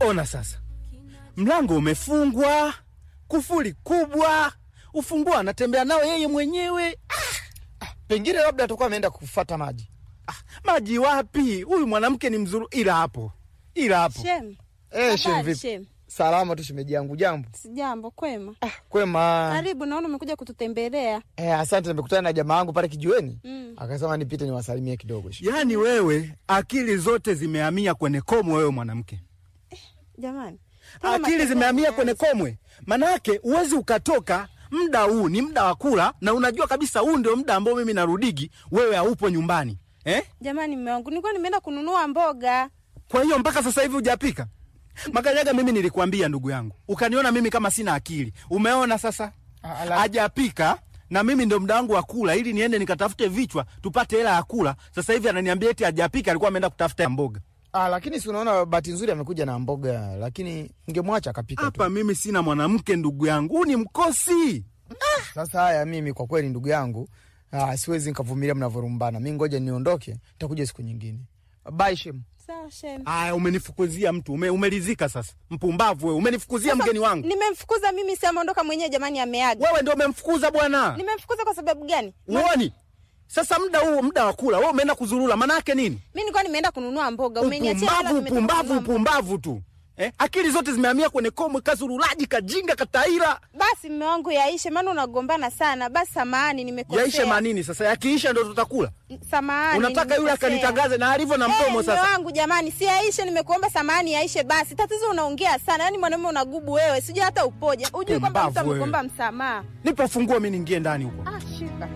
Ona sasa, mlango umefungwa, kufuli kubwa, ufunguo anatembea nao yeye mwenyewe. Pengine labda atakuwa ameenda kufata maji. Ah, maji wapi? Huyu mwanamke ni mzuri, ila hapo, ila hapo. Shem. Eh, shem Habari, vipi? Shem. Salama tu shemeji yangu, jambo. Sijambo, kwema. Ah, kwema. Karibu, naona umekuja kututembelea. Eh, asante, nimekutana na jamaa yangu pale kijiweni. Mm. Akasema nipite niwasalimie kidogo. Yaani wewe akili zote zimehamia kwenye komwe, wewe mwanamke, Jamani. Mbona akili matatizo zimehamia yameanza? kwenye komwe. Manake uwezi ukatoka muda huu, ni muda wa kula, na unajua kabisa huu ndio muda ambao mimi narudigi, wewe haupo nyumbani eh? Jamani, mume wangu, nilikuwa nimeenda kununua mboga. Kwa hiyo mpaka sasa hivi hujapika Makanyaga? Mimi nilikwambia ndugu yangu, ukaniona mimi kama sina akili. Umeona sasa, Ah, ala- hajapika na mimi ndo muda wangu wa kula, ili niende nikatafute vichwa tupate hela ya kula. Sasa hivi ananiambia eti hajapika, alikuwa ameenda kutafuta mboga. Ah, lakini si unaona bahati nzuri amekuja na mboga, lakini ngemwacha akapika tu. Hapa mimi sina mwanamke ndugu yangu, huu ni mkosi. Sasa haya, mimi kwa kweli ndugu yangu, ah, siwezi nikavumilia mnavyorumbana. Mi ngoja niondoke, nitakuja siku nyingine. Bye Shem. Sawa, Shem. Aya, umenifukuzia mtu ume, umelizika sasa. Mpumbavu wewe, umenifukuzia Sasa, mgeni wangu. Nimemfukuza mimi, si ameondoka mwenyewe. Jamani, ameaga. Wewe ndio umemfukuza bwana. Nimemfukuza kwa sababu gani? Uoni? Sasa muda huu muda wa kula, wewe umeenda kuzurura, maana yake nini? Mimi nilikuwa nimeenda kununua mboga. Umeniachia hela, Upumbavu, nimetoka upumbavu, kununua mboga. upumbavu tu. Eh? Akili zote zimehamia kwenye komwe, kazurulaji, kajinga, kataira. Basi mume wangu, yaishe, maana unagombana sana. Basi samahani, nimekosea. Yaishe manini sasa? Yakiisha ndo tutakula. Samahani. Unataka yule nimekosea. akanitangaze na alivyo na Eh, mdomo mume sasa. wangu jamani, si yaishe, nimekuomba samahani, yaishe basi. Tatizo unaongea sana, yaani mwanaume unagubu wewe, sijui hata upoje, ujui kwamba mtu Pumbavu wewe. amekomba msamaha. Nipo funguo mimi niingie ndani huko. Ah, shika.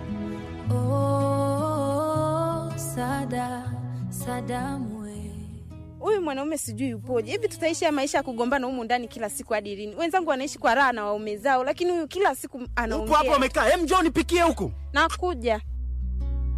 Oh, Sada, Sadamu we. Huyu mwanaume sijui upoje. Hivi tutaishi ya maisha ya kugombana humu ndani kila siku hadi lini? Wenzangu wanaishi kwa raha na waume zao, lakini huyu kila siku Upo hapo anaongea. amekaa. Hem, njoo nipikie huku. Nakuja.